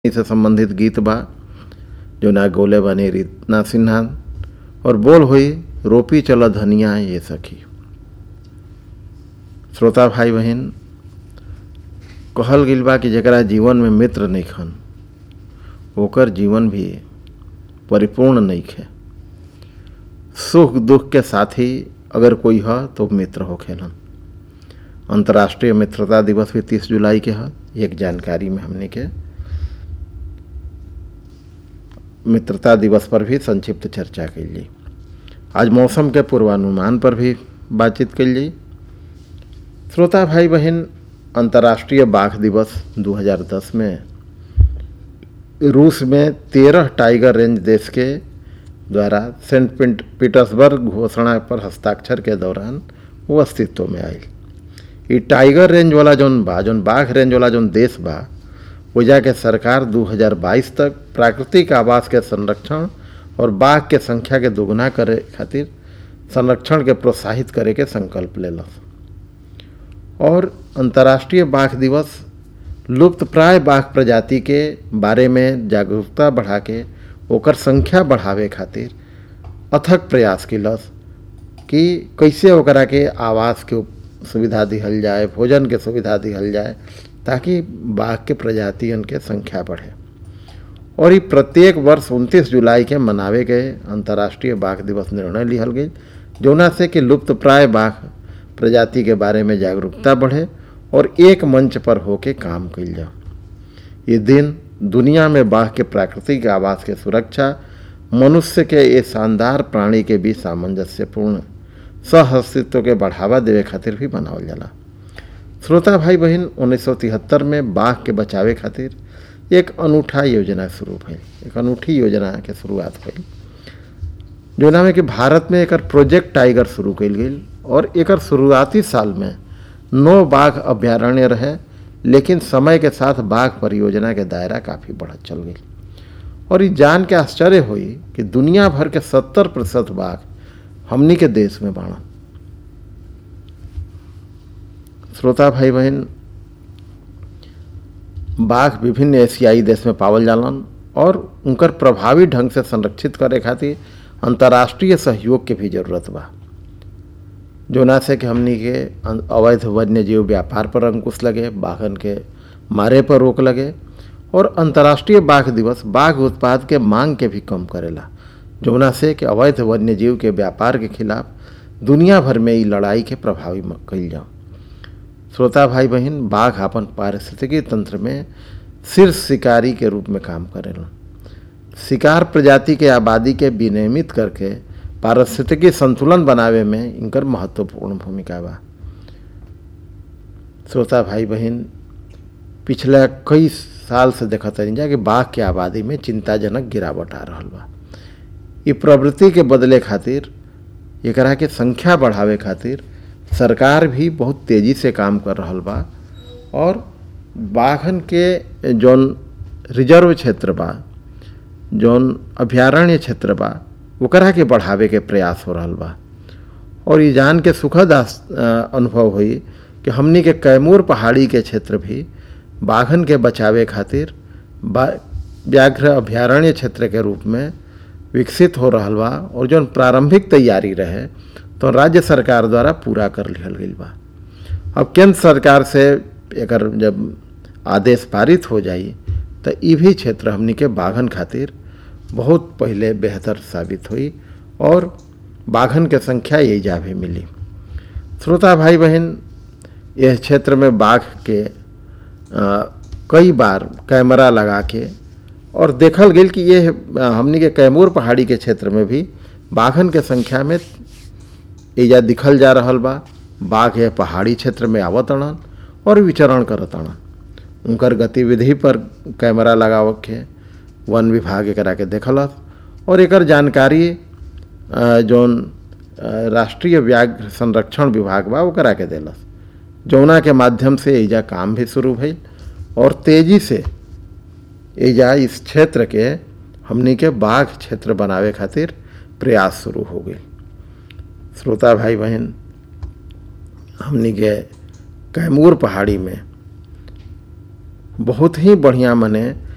से संबंधित गीत बा जो ना गोले बानी रीतना सिन्हा और बोल हुई रोपी चल धनिया ये सखी श्रोता भाई बहन कहल गिल बा कि जरा जीवन में मित्र नहीं खन ओकर जीवन भी परिपूर्ण नहीं है सुख दुख के साथी अगर कोई है तो मित्र हो खेलन अंतर्राष्ट्रीय मित्रता दिवस भी तीस जुलाई के है एक जानकारी में हमने के मित्रता दिवस पर भी संक्षिप्त चर्चा कैली आज मौसम के पूर्वानुमान पर भी बातचीत कैली श्रोता भाई बहन अंतर्राष्ट्रीय बाघ दिवस 2010 में रूस में तेरह टाइगर रेंज देश के द्वारा सेंट पीटर्सबर्ग घोषणा पर हस्ताक्षर के दौरान वो अस्तित्व में आई ये टाइगर रेंज वाला जौन बा जौन बाघ रेंज वाला जौन देश बा वजह के सरकार 2022 तक प्राकृतिक आवास के संरक्षण और बाघ के संख्या के दोगुना करे खातिर संरक्षण के प्रोत्साहित करे के संकल्प लेलस और अंतर्राष्ट्रीय बाघ दिवस लुप्त प्राय बाघ प्रजाति के बारे में जागरूकता बढ़ा के ओकर संख्या बढ़ावे खातिर अथक प्रयास किलस कि कैसे ओकरा के आवास के सुविधा दिहल जाए भोजन के सुविधा दिहल जाए ताकि बाघ के प्रजातियन के संख्या बढ़े और ये प्रत्येक वर्ष 29 जुलाई के मनावे गए अंतर्राष्ट्रीय बाघ दिवस निर्णय लिहल गई जोना से कि लुप्त प्राय बाघ प्रजाति के बारे में जागरूकता बढ़े और एक मंच पर होके काम कल जाओ ये दिन दुनिया में बाघ के प्राकृतिक आवास के सुरक्षा मनुष्य के ये शानदार प्राणी के बीच सामंजस्यपूर्ण सह के बढ़ावा देवे खातिर भी मनावल जाला श्रोता भाई बहन उन्नीस में बाघ के बचावे खातिर एक अनूठा योजना शुरू भई एक अनूठी योजना के शुरुआत भई जोना में कि भारत में एक प्रोजेक्ट टाइगर शुरू कल गई और एक शुरुआती साल में नौ बाघ अभ्यारण्य रहे लेकिन समय के साथ बाघ परियोजना के दायरा काफ़ी बढ़त चल गई और ये जान के आश्चर्य हुई कि दुनिया भर के सत्तर प्रतिशत बाघ हमनी के देश में बाणन श्रोता भाई बहन बाघ विभिन्न एशियाई देश में पावल जालन और उनकर प्रभावी ढंग से संरक्षित करे खातिर अंतर्राष्ट्रीय सहयोग के भी जरूरत बा जोना से कि हमनी के अवैध वन्य जीव व्यापार पर अंकुश लगे बाघन के मारे पर रोक लगे और अंतर्राष्ट्रीय बाघ दिवस बाघ उत्पाद के मांग के भी कम करेला जोना से कि अवैध वन्य जीव के व्यापार के खिलाफ दुनिया भर में ई लड़ाई के प्रभावी कल जाओ श्रोता भाई बहन बाघ अपन पारिस्थितिकी तंत्र में शीर्ष शिकारी के रूप में काम करेला शिकार प्रजाति के आबादी के विनियमित करके पारिस्थितिकी संतुलन बनावे में इनकर महत्वपूर्ण भूमिका बा श्रोता भाई बहन पिछले कई साल से देखत रही जा कि बाघ के आबादी में चिंताजनक गिरावट आ रहा बा ये प्रवृत्ति के बदले खातिर एकरा के संख्या बढ़ावे खातिर सरकार भी बहुत तेज़ी से काम कर रहा बा और बाघन के जौन रिजर्व क्षेत्र बा जौन अभ्यारण्य क्षेत्र बा ओकरा के बढ़ावे के प्रयास हो रहा बा और ये जान के सुखद अनुभव हुई कि हमनी के कैमूर पहाड़ी के क्षेत्र भी बाघन के बचावे खातिर व्याघ्र अभ्यारण्य क्षेत्र के रूप में विकसित हो रहा बा और जौन प्रारंभिक तैयारी रहे तो राज्य सरकार द्वारा पूरा कर लिहल गई बा अब केंद्र सरकार से एक जब आदेश पारित हो जाई तो ये भी क्षेत्र हमनी के बाघन खातिर बहुत पहले बेहतर साबित हुई और बाघन के संख्या यही जा भी मिली श्रोता भाई बहन यह क्षेत्र में बाघ के आ, कई बार कैमरा लगा के और देखल गई कि ये हमनी के कैमूर पहाड़ी के क्षेत्र में भी बाघन के संख्या में एजा दिखल जा रहा बा बाघ है पहाड़ी क्षेत्र में आवत अड़न और विचरण करत अड़न उनकर गतिविधि पर कैमरा लगाव के वन विभाग एकरा के देखलस और एक जानकारी जौन राष्ट्रीय व्याघ्र संरक्षण विभाग बा ओकरा के दिलस जौना के माध्यम से एजा काम भी शुरू भइल और तेजी से एजा इस क्षेत्र के हमनी के बाघ क्षेत्र बनावे खातिर प्रयास शुरू हो गई श्रोता भाई बहन हमनी के कैमूर पहाड़ी में बहुत ही बढ़िया मने